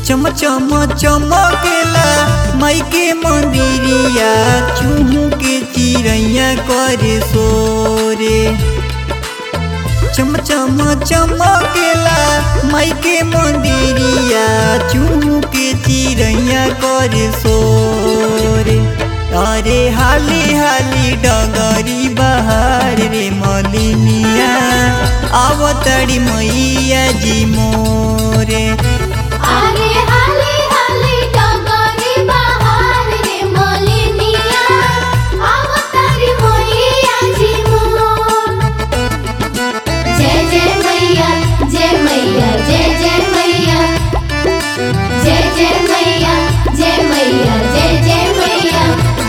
चम चम चमकेला माई के मंदिरिया चूहू के चिड़ैया करे सोरे चम चम चमकेला माई के मंदिरिया चूहू के चिड़ैया करे सोरे अरे हाली हाली डगरी बहार रे मलिनिया आवतड़ी मैया जी मोरे अरे हाली हाली डगरी बहार रे मलिनिया अवतारी मैया जी मोर जय जय मैया जय मैया जय जय मैया जय जय मैया जय मैया जय जय मैया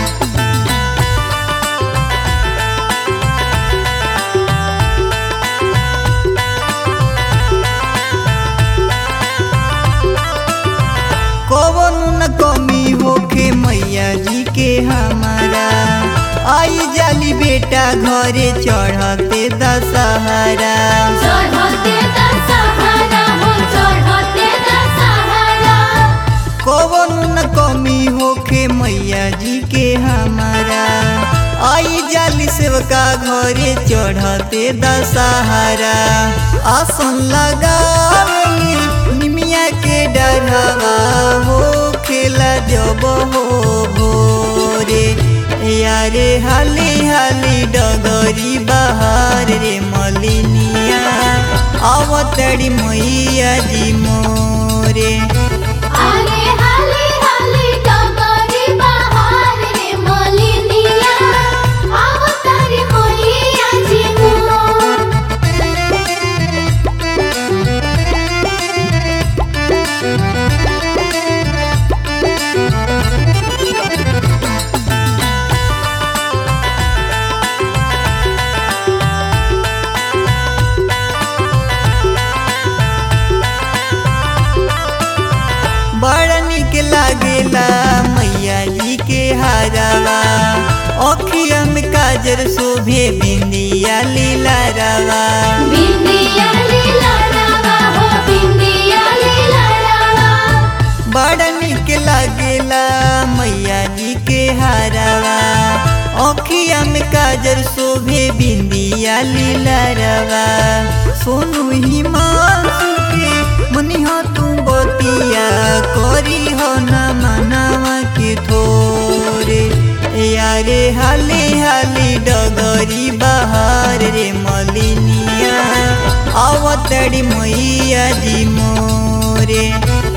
कवन न कमी होखे मैया जी के हमारा आई जाली बेटा घरे चढ़ते दशहरा चढ़ते दशहरा हो चढ़ते दशहरा कवन न कमी होखे मैया जी के हमारा आई जाली सेवका घरे चढ़ते दशहरा आसन लगावली निमिया के डरवा हो खेला जब हो भोरे यारे हाली हाली डगरी बहार रे मलिनिया आवतड़ी मैया जी मोरे अरे हाली हाली डगरी बहार रे मलिनिया अवतारी मैया जी मोर बड़ा निक लागेला मैया जी के हारावा अखिया में काजर शोभे बिंदिया लीला रवा बिंदिया लीला रावा हो बिंदिया लीला रावा बड़ा निक लागेला मैया जी के हारावा अखिया में काजर शोभे बिंदिया लीला रवा सोनू हिमांशु के मनिहा तू बतिया करी हो न मनावा के थोरे यारे हाली हाली डगरी बहार रे मलिनिया आवतड़ी मैया जी मोरे